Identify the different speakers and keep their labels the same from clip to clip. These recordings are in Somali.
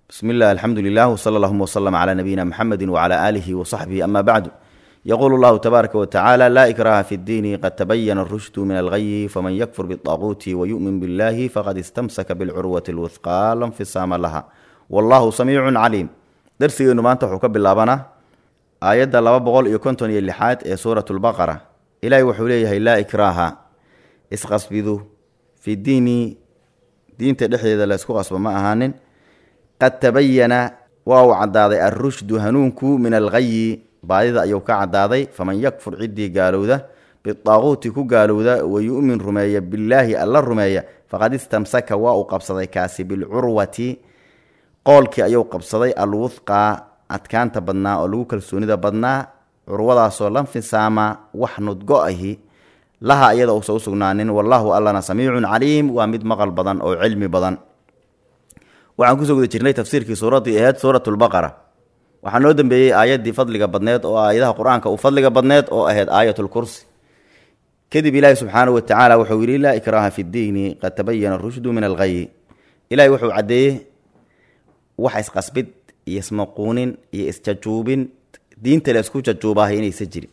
Speaker 1: بسم الله الحمد لله وصلى اللهم وسلم على نبينا محمد وعلى آله وصحبه أما بعد يقول الله تبارك وتعالى لا إكراه في الدين قد تبين الرشد من الغي فمن يكفر بالطاغوت ويؤمن بالله فقد استمسك بالعروة الوثقى لا انفصام لها والله سميع عليم درسي maanta wuxuu ka bilaabanaa aayadda laba boqol iyo konton iyo lixaad ee suurat lbaqara ilaahay wuxuu leeyahay laa ikraaha isqasbidu fi diini diinta dhexdeeda la isku qasbo ma ahaanin qad tabayana waa uu caddaaday alrushdu hanuunku min alghayi baadida ayuu ka caddaaday faman yakfur ciddii gaalowda bitaaquuti ku gaalowda wa yu'min rumeeya billaahi alla rumeeya faqad istamsaka waa uu qabsaday kaasi bilcurwati qoolkii ayuu qabsaday alwuthqaa adkaanta badnaa oo lagu kalsoonida badnaa curwadaasoo lanfisaama wax nudgo ahi laha iyada uusa usugnaanin wallaahu allana samiicun caliim waa mid maqal badan oo cilmi badan waxaan kusoo guda jirnay tafsiirkii suuraddii ahayd suurat lbaqara waxaa noo dambeeyey aayaddii fadliga badneed oo aayadaha qur-aanka uu fadliga badneed oo ahayd aayatulkursi kadib ilaahi subxaanahu watacaala wuxuu yidhi laa ikraaha fi ddiini qad tabayana rushdu min alghayi ilahi wuxuu caddeeyey wax isqasbid iyo ismaquunin iyo isjajuubin diinta la isku jajuubaahay inaysa jirin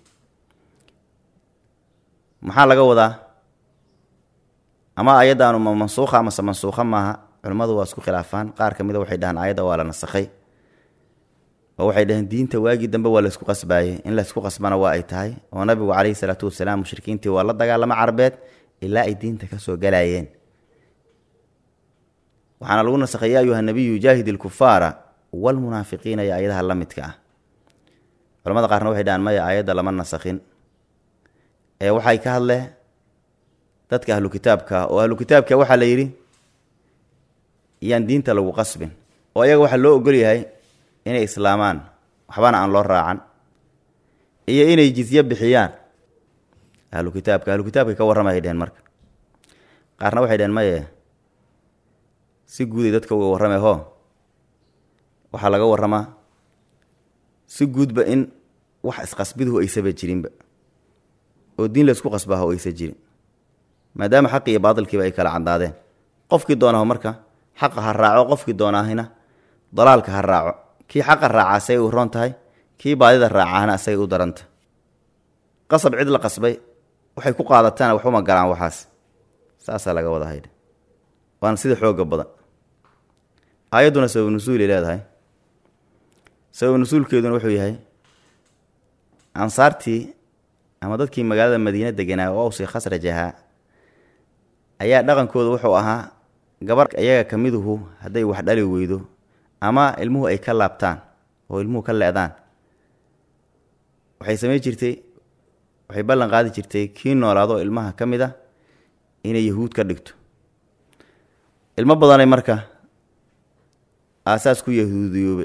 Speaker 1: maxaa laga wadaa ama ayaddaanu ma mansuukha amase mansuukha maaha culimmadu waa isku khilaafaan qaar ka mida waxay dhahaan ayadda waa la nasakhay oo waxay dhaheen diinta waagii dambe waa laysku qasbaayey in laysku qasbana waa ay tahay oo nabigu calayhi salaatu wasalaam mushrikiintii waa la dagaalamo carbeed ilaa ay diinta kasoo galaayeen waxaana lagu nasakhay ya ayuha nabiyu jaahid ilkufaara walmunaafiqiina iyo ayadaha la midka ah culamada qaarna waxay dhahaan maya aayadda lama nasakhin ee waxay ka hadlee dadka ahlu kitaabka oo ahlu kitaabka waxaa la yidhi iyaan diinta lagu qasbin oo ayaga waxaa loo ogol yahay inay islaamaan waxbana aan loo raacan iyo inay jizye bixiyaan ahlu kitaabka ahlu kitaabkay ka warramay dheheen marka qaarna waxay dheheen maye si guuday dadka uga warrame ho waxaa laga warramaa si guudba in wax isqasbiduhu aysaba jirinba oo diin laysku qasbaaho aysa jirin maadaama xaqi iyo baadilkiiba ay kala caddaadeen qofkii doonaho marka xaqa ha raaco qofkii doonaahina dalaalka ha raaco kii xaqa raaca asagay u roon tahay kii baadida raacahna asagay u daranta qasab cid la qasbay waxay ku qaadataana waxuma galaan waxaas saasaa laga wada haydha waana sida xooga badan aayadduna sabab nusuulay leedahay sabab nusuulkeeduna wuxuu yahay ansaartii ama dadkii magaalada madiine deganaa oo awsi khasraj ahaa ayaa dhaqankooda wuxuu ahaa gabar iyaga ka miduhu hadday wax dhali weydo ama ilmuhu ay ka laabtaan oo ilmuhu ka leedaan waxay samayn jirtay waxay ballan qaadi jirtay kii noolaado ilmaha ka mid a inay yahuud ka dhigto ilmo badanay marka aasaas ku yahuudiyoobe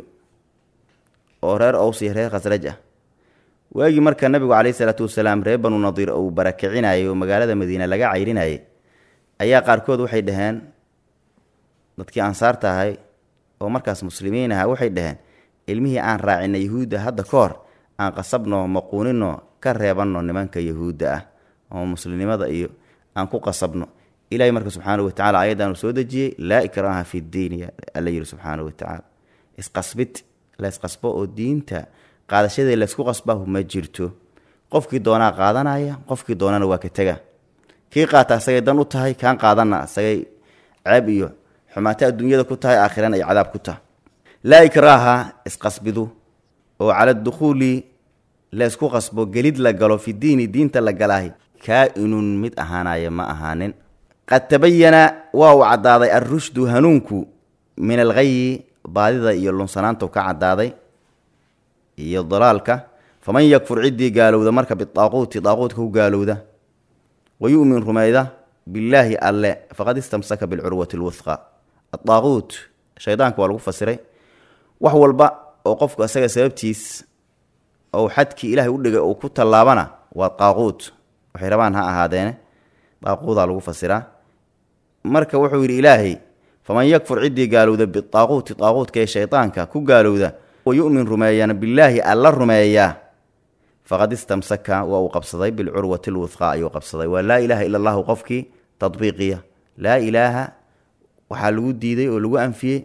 Speaker 1: oo reer ows iyo reer khasraj ah waagii marka nabigu calayhi salaatu wasalaam reer banu nadiir uu barakicinayay oo magaalada madiine laga cayrinayay ayaa qaarkood waxay dhaheen dadkii ansaarta ahay oo markaas muslimiin aha waxay dhaheen ilmihii aan raacina yahuudda hadda ka hor aan qasabno maquunino ka reebanno nimanka yahuudda ah oo muslimnimada iyo aan ku qasabno ilahay marka subxaanahu watacala ayaddaanu soo dejiyey laa ikraaha fi ddiini alla yidhi subxaanahu watacaala isqasbid la isqasbo oo diinta qaadashadii laysku qasbaahu ma jirto qofkii doonaa qaadanaya qofkii doonana waa ka tega kii qaata asagay dan u tahay kaan qaadanna asagay ceeb iyo xumaato adduunyada ku tahay aakhirana ay cadaab ku tahay laa ikraaha isqasbidu oo cala dukhuuli la ysku qasbo gelid la galo fi diini diinta la galaahi kaa-inun mid ahaanaya ma ahaanin qad tabayana waa uu caddaaday alrushdu hanuunku min alghayi baadida iyo lunsanaantu ka caddaaday iyo dalaalka faman yakfur ciddii gaalowda marka bitaaquuti daaquudka ku gaalowda wa yu'min rumayda billaahi alle faqad istamsaka bilcurwati lwuthqa adaaquut shaydaanka waa lagu fasiray wax walba oo qofku isaga sababtiis ou xadkii ilaahay u dhigay uu ku tallaabana waa daaquut waxay rabaan ha ahaadeene daaquudaa lagu fasiraa marka wuxuu yidhi ilaahay faman yakfur ciddii gaalowda bitaaquuti daaquudka ee shaydaanka ku gaalowda wa yu'min rumeeyana billaahi alla rumeeyaa faqad istamsaka waa uu qabsaday bilcurwati lwuthqa ayuu qabsaday waa laa ilaaha ila allahu qofkii tadbiiqiya laa ilaaha waxaa lagu diiday oo lagu anfiyey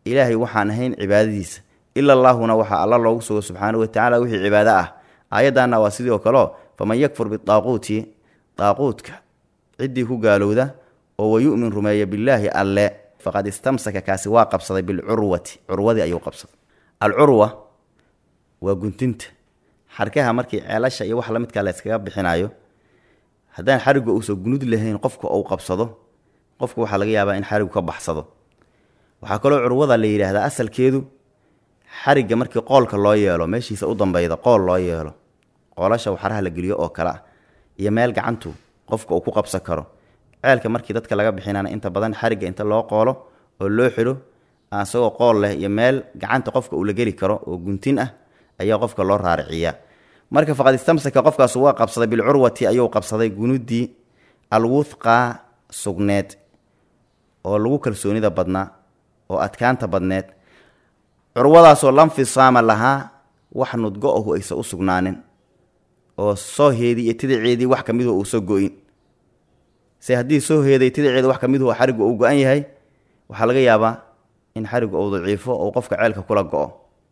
Speaker 1: ilaahay waxaan ahayn cibaadadiisa ila allaahuna waxaa alla loogu sugo subxaana wa tacaala wixii cibaado ah aayaddaana waa sidii oo kaleo faman yakfur bidaaquuti daaquudka ciddii ku gaalowda oo wayu'min rumeeya billaahi alle faqad istamsaka kaasi waa qabsaday bilcurwati curwadii ayuu qabsaday alcurwa waa guntinta xarkaha markii ceelasha iyo wax la midkaa la yskaga bixinayo haddaan xarigu uusan gunud lahayn qofka uu qabsado qofka waxaa laga yaabaa in xarigu ka baxsado waxaa kaloo curwada la yidhaahdaa asalkeedu xarigga markii qoolka loo yeelo meeshiisa u dambeyda qool loo yeelo qoolasha waxaraha la geliyo oo kale ah iyo meel gacantu qofka uu ku qabsan karo ceelka markii dadka laga bixinana inta badan xarigga inta loo qoolo oo loo xidho isagoo qool leh iyo meel gacanta qofka uu la geli karo oo guntin ah ayaa qofka loo raariciyaa marka faqad istamsaka qofkaas waa qabsaday bilcurwati ayuu qabsaday gunuddii alwuthqa sugneed oo lagu kalsoonida badnaa oo adkaanta badneed curwadaasoo lanfisaama lahaa wax nudgo ahu aysa u sugnaanin oo sooheedii iyo tidaceedii wax ka miduhu uusa go-in se haddii sooheeday tidaceeda wax ka miduhu xarigu uu go-an yahay waxaa laga yaabaa in xarigu uu daciifo ou qofka ceelka kula go-o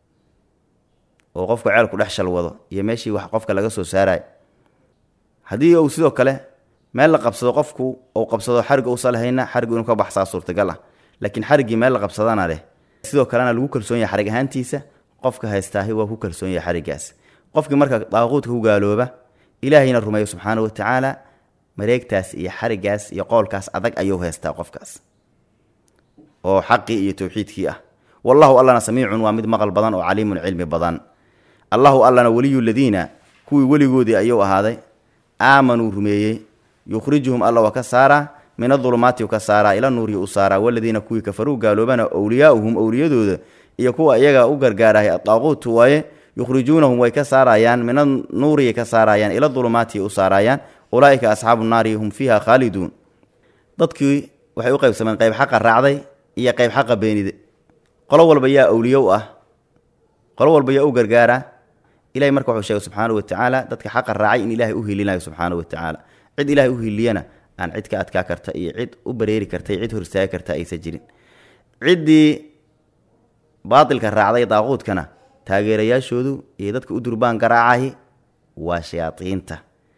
Speaker 1: oo qofka ceelku dhex shalwado iyo meeshii wax qofka laga soo saarayo haddii uu sidoo kale meel la qabsado qofku uu qabsado xarig uusa lahayna xarigu inuu ka baxsaa suurtagal ah laakiin xariggii meel la qabsadana leh sidoo kalena lagu kalsoon yahay xarig ahaantiisa qofka haystaahi waa ku kalsoon yahay xariggaas qofkii marka daaquudka ku gaalooba ilaahayna rumeeyo subxaana wa tacaala mareegtaas iyo xariggaas iyo qoolkaas adag ayuu haystaa qofkaas oo xaqii iyo towxiidkii ah wallahu allana samiicun waa mid maqal badan oo caliimun cilmi badan allahu allana weliyu ladiina kuwii weligoodii ayuu ahaaday aamanuu rumeeyey yukhrijuhum alla waa ka saaraa min adulumaati ka saaraa ila nuuri u saaraa waladiina kuwii kafaruu gaaloobana owliyaauhum owliyadooda iyo kuwa iyaga u gargaarahay adaaquutu waaye yukhrijuunahum way ka saarayaan min anuuriyay ka saarayaan ila dulumaati u saarayaan ulaaika asxaabu naari hum fiiha khaaliduun dadkii waxay u qaybsameen qayb xaqa raacday iyo qayb xaqa beenide qolo walba yaa awliye u ah qolo walba yaa u gargaara ilahay marka wuxuu sheegay subxaana wa tacaala dadka xaqa raacay in ilaahay u hilinayo subxaana wa tacaala cid ilahay u hiliyana aan cid ka adkaa karta iyo cid u bareeri karta iyo cid hor istaagi karta aysan jirin ciddii baatilka raacday daaquudkana taageerayaashoodu iyo dadka u durbaan garaacahi waa shayaadiinta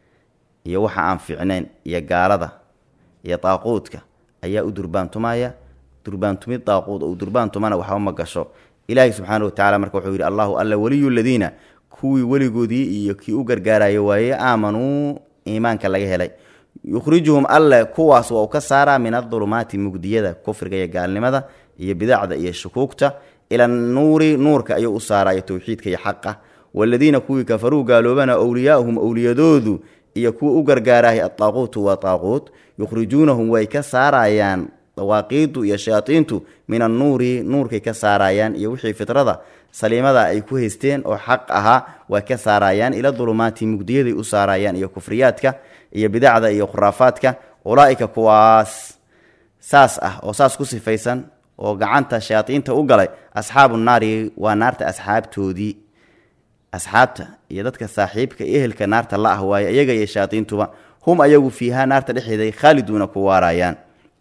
Speaker 1: iyo waxa aan fiicnayn iyo gaalada iyo daaquudka ayaa u durbaantumaya durbaantumid daaquud uu durbaantumana waxba ma gasho ilaahay subxaana wa tacala marka wuxuu yidhi allahu alla weliyu ladiina kuwii weligoodii iyo kii u gargaaraya waaye aamanuu iimaanka laga helay yukhrijuhum alle kuwaas waa uu ka saaraa min adulumaati mugdiyada kufriga iyo gaalnimada iyo bidacda iyo shukuugta ila nuuri nuurka ayuu u saaraya towxiidka iyo xaqa waladiina kuwii kafaruu gaaloobana owliyaauhum owliyadoodu iyo kuwa u gargaarahay adaaquutu waa daaquut yukhrijuunahum way ka saarayaan dawaaqiidu iyo shayaadiintu min annuuri nuurkay ka saarayaan iyo wixii fitrada saliimada ay ku haysteen oo xaq ahaa way ka saarayaan ila dulumaati mugdiyaday u saarayaan iyo kufriyaadka iyo bidacda iyo khuraafaadka ulaaika kuwaas saas ah oo saas ku sifaysan oo gacanta shayaadiinta u galay asxaabu naari waa naarta asxaabtoodii asxaabta iyo dadka saaxiibka iyo ehelka naarta la ah waaye iyaga iyo shayaadiintuba hum ayagu fiihaa naarta dhexeeday khaaliduuna ku waarayaan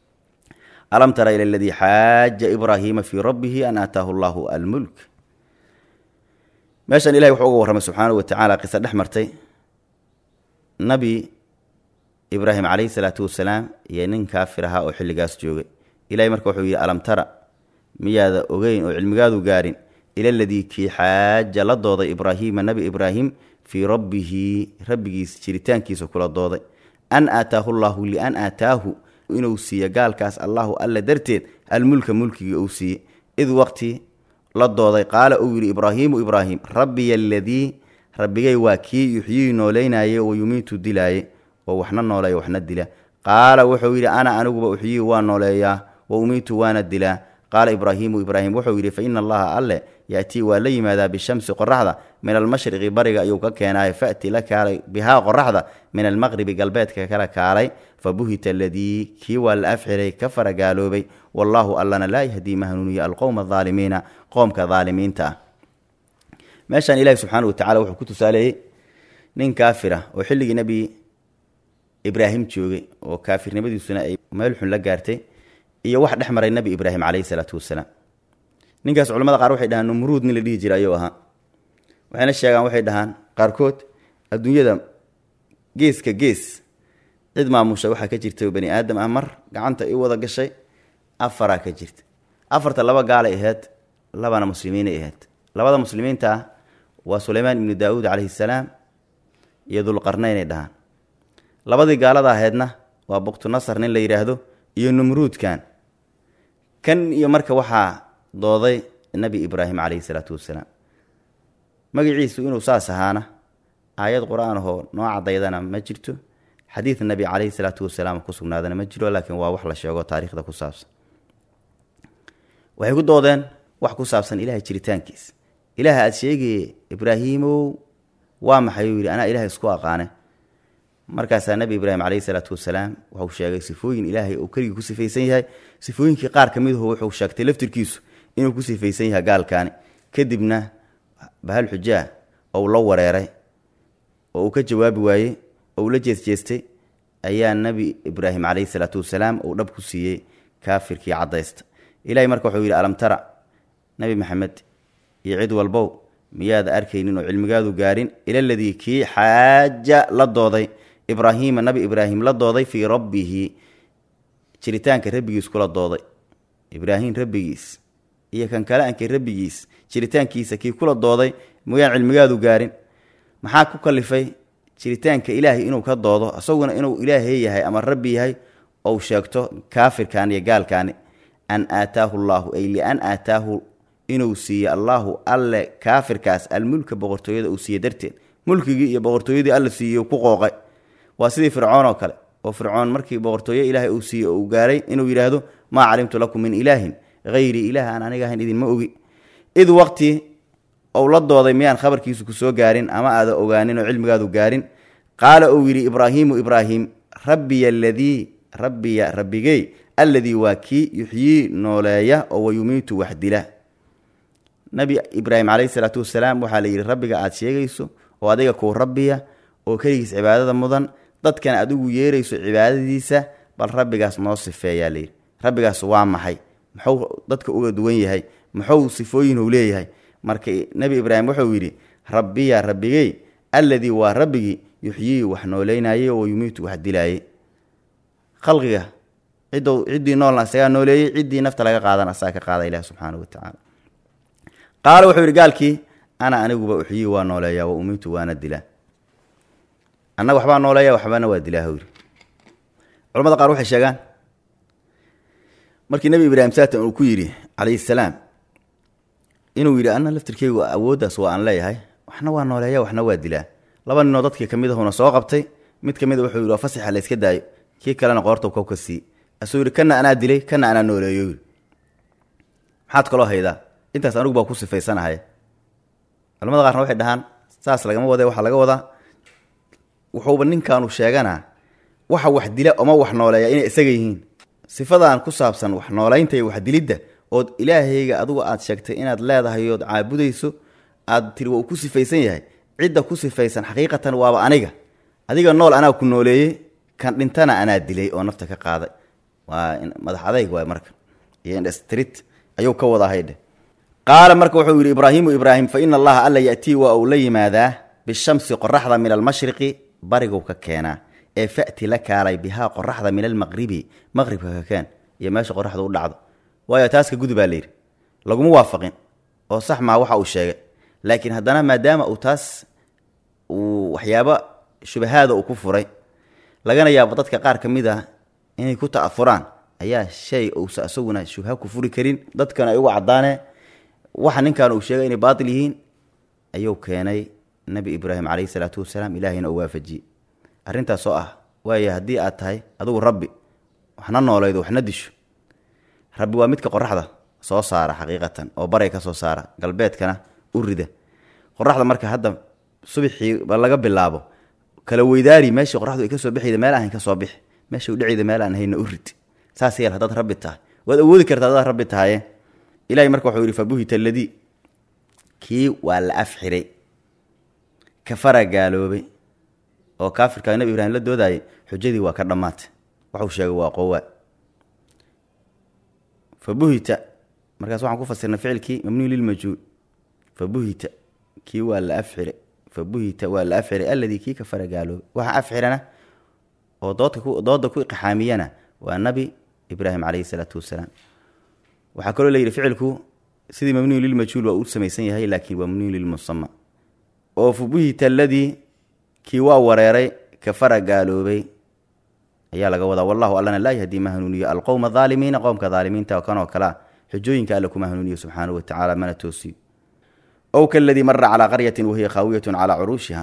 Speaker 1: alam tara ila aladii xaaja ibraahiima fii rabbihi an aataahu allahu almulk meeshan ilahay wuxuu uga warramay subxaanahu wa tacaala qiso dhex martay nabi ibraahim calayhi salaatu wasalaam iyo nin kaafir ahaa oo xilligaas joogay ilahay marka wuxuu yidhi alam tara miyaada ogeyn oo cilmigaadu gaarin ila aladii kii xaaja la dooday ibraahiima nebi ibraahim fii rabbihi rabbigiis jiritaankiisa kula dooday an aataahu llaahu lian aataahu inuu siiyo gaalkaas allahu alla darteed almulka mulkigii uu siiye id waqti la dooday qaala uu yidhi ibraahiimu ibraahim rabbiya aladii rabbigay waa kii yuxyii nooleynaaye oo yumiitu dilaaye oo waxna nooleeya waxna dila qaala wuxuu yidhi ana aniguba uxyii waa nooleeyaa wa umiitu waana dilaa qaala ibraahiimu ibraahim wuxuu yidhi fa ina allaha alle yaatii waa la yimaadaa bishamsi qoraxda min almashriqi bariga ayuu ka keenaay fa'ti la kaalay bihaa qoraxda min almaqribi galbeedka kala kaalay fa buhita aladii kii waa la afxiray ka faragaaloobay wallaahu allana laa yahdii ma hanuuniya alqowma adaalimiina qoomka daalimiinta ah meeshaan ilaahi subxaana wa tacala wuxuu ku tusaaleeyey nin kaafir ah oo xilligii nebi ibraahim joogay oo kaafirnimadiisuna ay meel xun la gaartay iyo wax dhex maray nebi ibraahim calayhi salaatu wasalaam ninkaas culamada qaar waxay dhahaan numruud nin la dhihi jira ayuu ahaa waxayna sheegaan waxay dhahaan qaarkood adduunyada geeska gees cid maamusha waxaa ka jirta bani aadam ah mar gacanta i wada gashay afaraa ka jirta afarta laba gaalay ahayd labana muslimiinay ahayd labada muslimiinta ah waa suleymaan ibnu daawuud calayhi salaam iyo dulqarnaynay dhahaan labadii gaalada ahaydna waa buktu nasar nin la yidhaahdo iyo numruudkan kan iyo marka waxaa dooday nebi ibraahim calayhi salaatu wasalaam magaciisu inuu saas ahaana aayad qur-aan ahoo noo cadaydana ma jirto xadiid nebi calayhi salaatu wasalaam ku sugnaadana ma jiro laakiin waa wax la sheego taariikhda ku saabsan waxay ku doodeen wax ku saabsan ilaahay jiritaankiisa ilaaha aada sheegaye ibraahiimow waa maxay uu yidhi anaa ilahay isku aqaane markaasaa nebi ibraahim calayhi salaatu wasalaam wuxuu sheegay sifooyin ilaahay uu keligii ku sifaysan yahay sifooyinkii qaar ka midahu wuxuu sheegtay laftirkiisu inuu ku sifaysan yahay gaalkaani kadibna bahal xujaa ou la wareeray oo uu ka jawaabi waayey oo uu la jeesjeestay ayaa nebi ibraahim calayhi salaatu wasalaam uu dhab ku siiyey kaafirkii caddaysta ilahay marka wuxuu yidhi alam tara nebi maxamed iyo cid walbow miyaad arkaynin oo cilmigaadu gaarin ila ladii kii xaaja la dooday ibraahiima nabi ibraahim la dooday fii rabbihi jiritaanka rabbigiis kula dooday ibraahim rabbigiis iyo kan kale ankay rabbigiis jiritaankiisa kii kula dooday miyaan cilmigaadu gaarin maxaa ku kalifay jiritaanka ilaahay inuu ka doodo isaguna inuu ilaahay yahay ama rabbi yahay ou sheegto kaafirkan iyo gaalkaani an aataahu llaahu ay lian aataahu inuu siiye allaahu alle kaafirkaas almulka boqortooyada uu siiye darteed mulkigii iyo boqortooyadii alle siiyey ku qooqay waa sidii fircoon oo kale oo fircoon markii boqortooyo ilaahay uu siiyey oo uu gaaray inuu yidhaahdo maa calimtu lakum min ilaahin hayrii ilaah aan aniga ahayn idinma ogi id waqti ou la dooday miyaan khabarkiisu ku soo gaarin ama aada ogaanin oo cilmigaadu gaarin qaala uu yidhi ibraahiimu ibraahim rabbiya aladii rabbiya rabbigey alladii waa kii yuxyii nooleeya oo wayumiitu wax dila nabi ibraahim calayhi salaatu wasalaam waxaa la yidhi rabbiga aada sheegayso oo adiga kuu rabbiya oo keligiis cibaadada mudan dadkan adigu yeerayso cibaadadiisa bal rabbigaas noo sifeeyaa layidhi rabbigaas waa maxay muxuu dadka uga duwan yahay muxuu sifooyinuu leeyahay marka nebi ibraahim wuxuu yidhi rabbiya rabbigey alladii waa rabbigii yuxyii wax nooleynayey oo yumiitu wax dilaayey khalqiga ciddou ciddii noolna isagaa nooleeyey ciddii nafta laga qaadana asaga ka qaada ilahi subxaanahu watacaala qaala wuxuu yidhi gaalkii ana aniguba uxyii waa nooleeyaa wa umiitu waana dilaa annaga waxbaa nooleeya waxbana waa dilaa hawri culamada qaar waxay sheegaan markii nebi ibraahim saatan uu ku yidhi calayhi salaam inuu yidhi ana laftirkeygu awooddaas waa aan leeyahay waxna waa nooleeya waxna waa dilaa laba ninoo dadkii kamid ahuna soo qabtay mid ka mid a wuxuu yidhi waa fasaxa la yska daayo kii kalena qoortau kow ka sii asuu yidhi kana anaa dilay kana anaa nooleeyo yidhi maxaad kaloo haydaa intaas anigu baa ku sifaysanahay culamada qaarna waxay dhahaan saas lagama wade waxaa laga wadaa wuxuuba ninkaanu sheeganaa waxa wax dila oma wax nooleeya inay isaga yihiin sifadan ku saabsan wax noolaynta iyo wax dilidda ood ilaahayga adigu aad sheegtay inaad leedahay ood caabudayso aad tiri waa uu ku sifaysan yahay cidda ku sifaysan xaqiiqatan waaba aniga adiga nool anaa ku nooleeyey kan dhintana anaa dilay oo nafta ka qaaday waa madax adayg waay marka iyo indhstrit ayuu ka wadaa haydhe qaala marka wuxuu yidhi ibraahiimu ibraahim fa ina allaha alla yatii waa uu la yimaadaa bishamsi qoraxda min almashriqi barigu ka keenaa ee fa'ti la kaalay bihaa qoraxda min almaqribi maqribka ka keen iyo meesha qoraxda u dhacdo waayo taas ka gudubaa layidhi laguma waafaqin oo sax maa waxa uu sheegay laakiin haddana maadaama uu taas uu waxyaabo shubahaada uu ku furay lagana yaabo dadka qaar ka mid ah inay ku ta'afuraan ayaa shay uusa isaguna shubha ku furi karin dadkana ay uga caddaane waxa ninkan uu sheegay inay baatil yihiin ayuu keenay nebi ibraahim calayhi salaatu wasalaam ilaahayna uu waafajiyey arrintaas oo ah waayo haddii aad tahay adigu rabbi waxna noolaydo waxna disho rabbi waa midka qoraxda soo saara xaqiiqatan oo baray ka soo saara galbeedkana u rida qoraxda marka hadda subixii laga bilaabo kala weydaari meeshii qoraxdu ay ka soo bixayda meel ahayn ka soo bixi meesha udhacayda meel aan hayna u rid saas yeel haddaad rabbi tahay waad awoodi kartaa haddaad rabbi tahaye ilahay marka wuxuu yidhi fabuhita aladii kii waa la af xiray kafara gaaloobay oo kaafirkaa nebi ibraahim la doodayay xujadii waa ka dhammaatay waxuu sheegay waa qowaa fabuhita markaas waxaan ku fasirnay ficilkii mabniyu lilmajhuul fa buhita kii waa la afxire fa buhita waa la afxire alladii kii ka faragaaloobay waxa afxirana oo doodka dooda ku iqxaamiyana waa nabi ibraahim calayhi salaatu wasalaam waxaa kaloo layidhi ficilku sidii mabniyu lilmajhuul waa uu samaysan yahay laakiin waa mabniyu lilmusama oo fa buhita alladii kii waa wareeray ka faragaaloobay ayaa laga wadaa wallahu allana laa yahdii ma hanuuniyo alqowma aalimiina qowmka aalimiinta kanoo kalea xujooyinka alle kuma hanuuniyo subxaanahu watacaala mana toosiyo ow kaladii mara calaa qaryatin wahiya khaawiyatun calaa curuushiha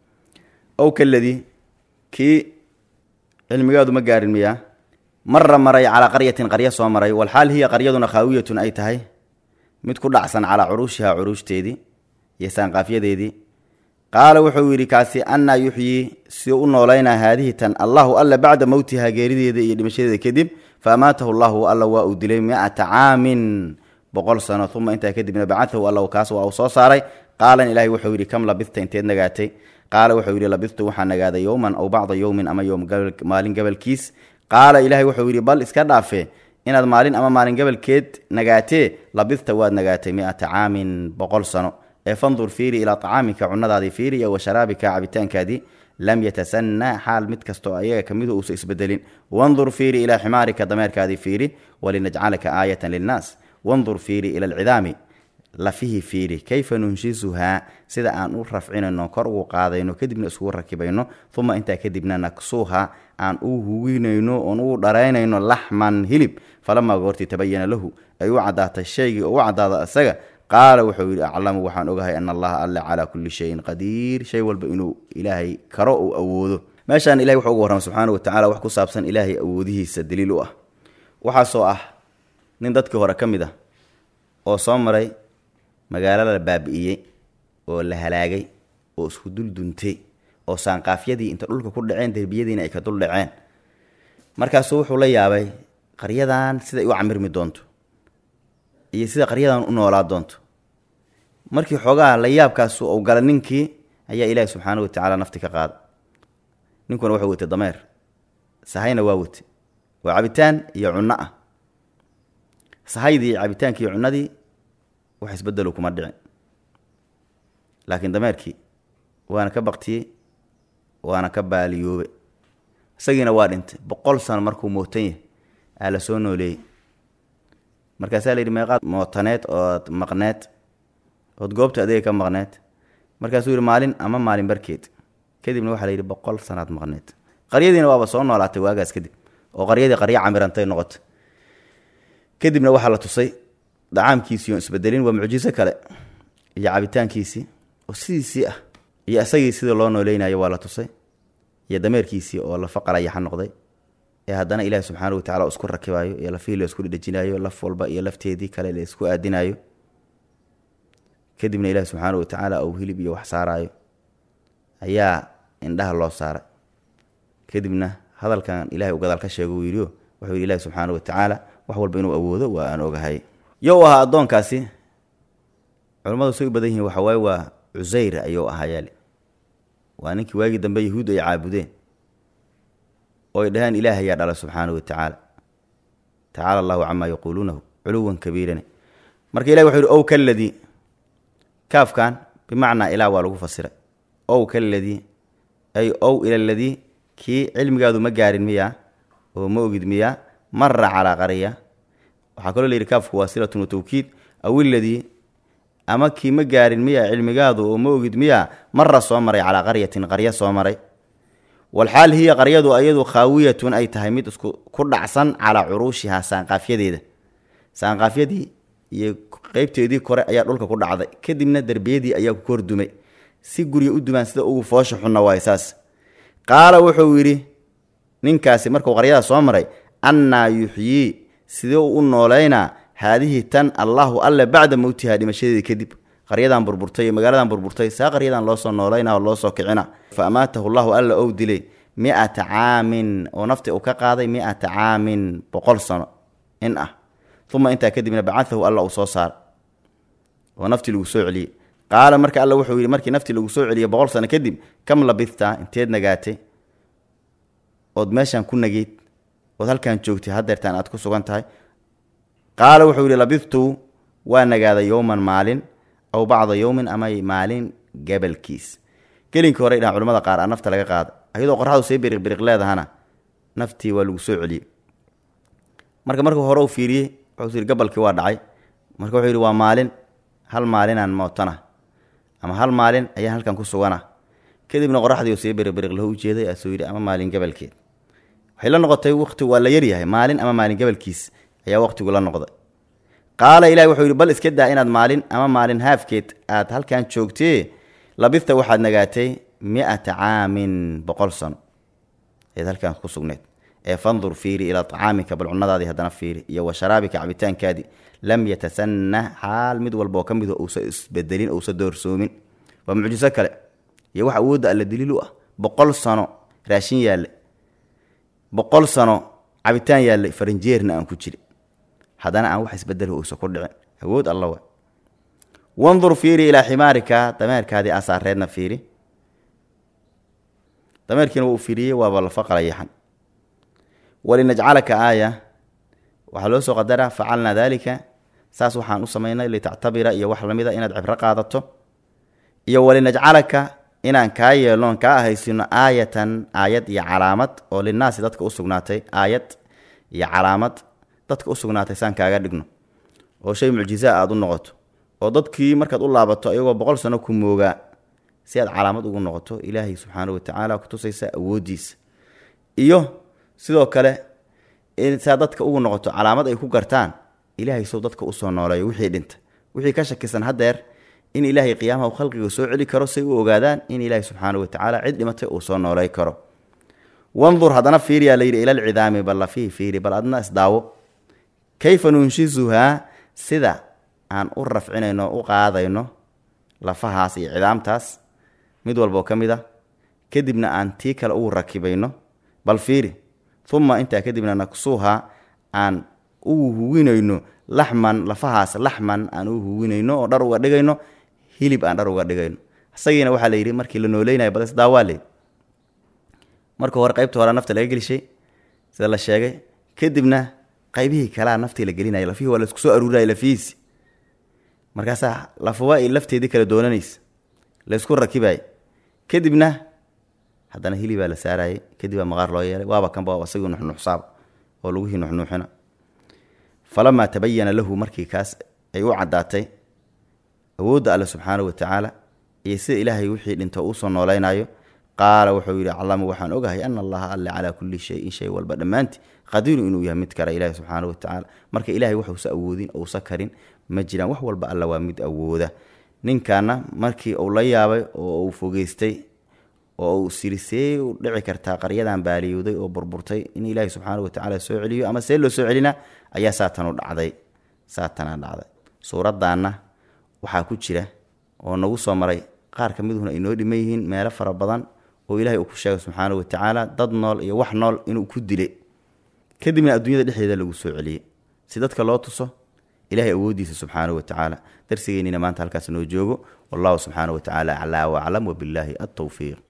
Speaker 1: ow kaladii kii cilmigaadu ma gaarin miyaa mara maray calaa qaryatin qaryo soo maray walxaal hiya qaryaduna khaawiyatun ay tahay mid ku dhacsan calaa curuushiha curuushdeedii iyo saanqaafyadeedii qaala wuxuu yidhi kaasi annaa yuxyii siduu u noolaynaa haadihi tan allahu alla bacda mowtiha geerideeda iyo dhimashadeeda kadib fa amaatahu llahu alla waa uu dilay mi-ata caamin boqol sano uma intaa kadibna bacatahu alla kaas waa uu soo saaray qaalan ilaahay wuxuu yidhi kam labista inteed nagaatay qaala wuxuu yidhi labistu waxaa nagaaday yowman aw bacda yowmin ama yowm maalin gabalkiis qaala ilaahay wuxuu yidhi bal iska dhaafe inaad maalin ama maalin gabalkeed nagaatee labista waad nagaatay mi-ata caamin boqol sano ee fandur fiiri ilaa acaamika cunadaadii fiiri iyo wa sharaabika cabitaankaadii lam yatasanaa xaal mid kastoo ayaga kamidu uusa isbedelin wandur fiiri ilaa ximaarika dameerkaadii fiiri walinajcalaka aayatan linnaas wandur fiiri ila alcidaami lafihii fiiri kayfa nunshisuhaa sida aan u rafcinayno kor ugu qaadayno kadibna iskugu rakibayno uma intaa kadibna naksuuha aan u huginayno oon ugu dharaynayno laxman hilib falamaa goortii tabayana lahu ay u caddaatay shaygii oo u caddaada isaga qaala wuxuu yidhi aclamu waxaan ogahay ana allaha alla calaa kulli shayin qadiir shay walba inuu ilaahay karo uu awoodo meeshaan ilahay wuxuu uga warrama subxaana wa tacala wax ku saabsan ilaahay awoodihiisa daliil u ah waxaasoo ah nin dadkii hore ka mid ah oo soo maray magaalo la baabi'iyey oo la halaagay oo isku dul duntay oo saanqaafyadii inta dhulka ku dhaceen derbiyadiina ay ka dul dhaceen markaasuu wuxuu la yaabay qaryadan siday u camirmi doonto iyo sida qaryadan u noolaa doonto markii xoogaha la yaabkaas uu gala ninkii ayaa ilaahi subxaana wa tacaala nafti ka qaada ninkuna wuxuu watay dameer sahayna waa watay waa cabitaan iyo cunno ah sahaydii cabitaankii iyo cunnadii wax isbedelo kuma dhicin laakiin dameerkii waana ka baktiyey waana ka baaliyoobe isagiina waa dhintay boqol sano markuu mootan yahay aa la soo nooleeyey markaasaa la yidhi meeqaad mootaneed ood maqneed ood goobta adeega ka maqneed markaasuu yidhi maalin ama maalin barkeed kadibna waxaa la yidhi boqol sanaad maqneed qaryadiina waaba soo noolaatay waagaas kadib oo qaryadii qaryo camirantay noqotay kadibna waxaa la tusay dacaamkiisii oon isbedelin waa mucjiso kale iyo cabitaankiisii oo sidiisii ah iyo isagii sidii loo nooleynayo waa la tusay iyo dameerkiisii oo lafa qalayaxa noqday ee haddana ilaahi subxaana wa tacala isku rakibayo iyo lafihii la isku dhedhejinayo laf walba iyo lafteedii kale la isku aadinayo kadibna ilaahi subxaana wa tacaala uu hilib iyo wax saaraayo ayaa indhaha loo saaray kadibna hadalkan ilahay u gadaal ka sheego uu yidhio wuxuu yidhi ilahi subxaana wa tacaala wax walba inuu awoodo waa aan ogahay yow ahaa addoonkaasi culimmadu say u badan yihiin waxa waaye waa cusayr ayuu ahaa yaali waa ninkii waagii dambe yahuud ay caabudeen oo ay dhaheen ilaah ayaa dhala subxaana wa tacaala tacaala allahu camaa yaquuluunahu culuwan kabiirane marka ilahi wuxuu yihi ow kaladii kaafkan bimacnaa ilaa waa lagu fasiray ow kaladii ay ow ila ladii kii cilmigaadu ma gaarin miyaa oo ma ogid miyaa mara calaa qarya waxaa kaloo layidhi kaafku waa silatun wa tawkiid aw iladii ama kii ma gaarin miyaa cilmigaadu oo ma ogid miyaa mara soo maray calaa qaryatin qaryo soo maray walxaal hiya qaryadu ayadu khaawiyatun ay tahay mid isku ku dhacsan calaa curuushihaa saanqaafyadeeda saanqaafyadii iyo qeybteedii kore ayaa dhulka ku dhacday kadibna derbiyadii ayaa ku kordumay si gurya u dumaan sida ugu foosha xunna waay saas qaala wuxuu yidhi ninkaasi markuu qaryada soo maray annaa yuxyii sidee u u nooleynaa haadihi tan allaahu alle bacda mowtihaa dhimashadeedii kadib qaryadan burburtay iyo magaaladan burburtay saa qaryadan loo soo noolayna oo loo soo kicina fa amaatahu llahu alla ou dilay mi-ata caamin oo nafti uu ka qaaday mi-ata caamin boqol sano in ah uma intaa kadibna bacaahu alla uu soo saara oo naftii lagu soo celiyey qaala marka alla wuxuu yidhi markii naftii lagu soo celiyey boqol sano kadib kam labithta inteed nagaatay ood meeshaan ku nageyd ood halkaan joogtay hadeertaan aad ku sugan tahay qaala wuxuu yidhi labidtu waa nagaaday yowman maalin aw bacda yowmin ama maalin gabalkiis gelinkii hore dhahan culamada qaar a nafta laga qaada ayadoo qorraxdu see biriq biriq leedahana naftii waa lagu soo celiyey marka markuu hore u fiiriyey wuxuu yidhi gabalkii waa dhacay marka wuxuu yidhi waa maalin hal maalinaan mootana ama hal maalin ayaan halkan ku sugana kadibna qoraxdii see biriqbiriq lahu ujeeday asuu yidhi ama maalin gabalkeed waxay la noqotay waqtigu waa la yaryahay maalin ama maalin gabalkiis ayaa waqtigu la noqday qaala ilahi wuxuu yidhi bal iska daa inaad maalin ama maalin haafkeed aad halkan joogtee labista waxaad nagaatay mi-ata caamin boqol sano eed halkan ku sugneed ee fandur fiiri ilaa tacaamika bal cunadaadii haddana fiiri iyo wa sharaabika cabitaankaadii lam yatasanah xaal mid walba oo ka mido uusa isbedelin uusa doorsoomin waa mucjiso kale iyo wax awoodda alla daliil u ah boqol sano raashin yaalle boqol sano cabitaan yaallay farinjeerna aan ku jiri haddana aan wax isbedelo uusa ku dhicin awood alla wa wandur fiiri ilaa ximaarika dameerkaadii asaareedna fiiri dameerkiina waa u fiiriyey waaba lafa qalayaxan walinajcalaka aaya waxaa loo soo qadaraa facalnaa daalika saas waxaan u samaynay litactabira iyo wax lamida inaad cibro qaadato iyo walinajcalaka inaan kaa yeelnoon kaa ahaysino aayatan aayad iyo calaamad oo linaasi dadka u sugnaatay aayad iyo calaamad dadka u sugnaatay saan kaaga dhigno oo shay mucjizaa aada u noqoto oo dadkii markaad u laabato iyagoo boqol sano ku moogaa si aad calaamad ugu noqoto ilaahay subxaana watacaala kutusaysa awooddiisa iyo sidoo kale saa dadka ugu noqoto calaamad ay ku gartaan ilaahay sow dadka usoo nooleeyo wixii dhinta wixii ka shakisan haddeer in ilaahay qiyaamaha u khalqiga soo celi karo say u ogaadaan in ilaahay subxaana watacaala cid dhimatay uu soo noolay karo wandur haddana fiiriyaa layidhi ilalcidaami bal lafihi fiiri bal adna isdaawo kayfa nunshizuhaa sida aan u rafcinayno u qaadayno lafahaas iyo cidaamtaas mid walboo ka mid a kadibna aan tii kale ugu rakibayno bal fiiri uma intaa kadibna naksuuha aan ugu huwinayno laxman lafahaas laxman aan u huwinayno oo dhar uga dhigayno hilib aan dhar uga dhigayno isagiina waxaa la yidhi markii la nooleynaya bal isdaawaa leyd marka hore qaybta hore nafta laga gelishay sida la sheegay kadibna qaybihii kalea naftii la gelinaya lafihii waa laisku soo aruuraya lafihiisi markaasaa lafawa i lafteedii kala doonanaysa laysku rakibaya kadibna haddana hilibaa la saarayay kadib baa maqaar loo yeelay waaba kanba isagii nuxnuxsaaba oo lagihii nuxnuuxina falamaa tabayana lahu markii kaas ay u caddaatay awoodda alle subxaana wa tacaala iyo sida ilaahay wixii dhinto uusoo noolaynayo qaala wuxuu yidhi aclamu waxaan ogahay ana allaha alle calaa kulli shayin shay walba dhammaantii qadiiru inuu yahay mid kara ilahi subxaana wa tacaala marka ilahay waxuusa awoodin ousa karin ma jiraan wax walba alla waa mid awooda ninkaana markii uu la yaabay oo uu fogeystay oo uu siri see u dhici kartaa qaryadan baaliyowday oo burburtay in ilaahi subxaana wa tacaala soo celiyo ama see loo soo celina ayaa saatanu dhacday saatanaa dhacday suuraddaanna waxaa ku jira oo nagu soo maray qaar ka miduhuna ay noo dhiman yihiin meelo fara badan oo ilahay uu ku sheegay subxaana wa tacaala dad nool iyo wax nool inuu ku dilay kadibna adduunyada dhexdeeda lagu soo celiyey si dadka loo tuso ilahay awooddiisa subxaana wa tacaala darsigeennina maanta halkaas noo joogo wallahu subxaana wa tacaala aclaa waclam wabillaahi altowfiiq